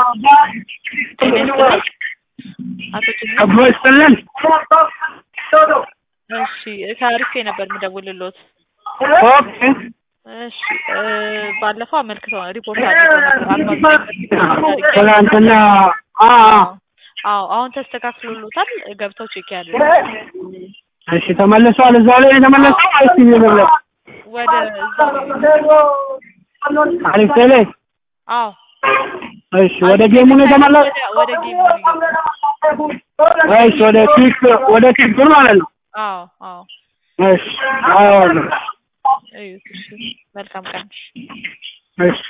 አቶ ጅማ አብሮ ይስጥልን። እሺ ከአሪፌ ነበር የምደውልልዎት። ኦኬ እሺ እ ባለፈው አመልክተው ሪፖርት አድርገው ነበር አርባ ዘጠኝ ሪፖርት አድርጌ ትናንትና አ አ አዎ አሁን ተስተካክሎሎታል ገብተው ቼክ ያሉ እሺ ተመልሷል። እዛው ላይ ነው የተመለሰው ወይስ ይመለስ? ወደ እዛው አሪፍ ላይ አዎ እሺ ወደ ጌሙ ነው የተመለሰው ወደ ወደ ጌም ነው የገባው። ወይስ ወደ ኪክ ወደ ኪክ ማለት ነው? አዎ አዎ እሺ አዎ እዩት እሺ መልካም ቀን እሺ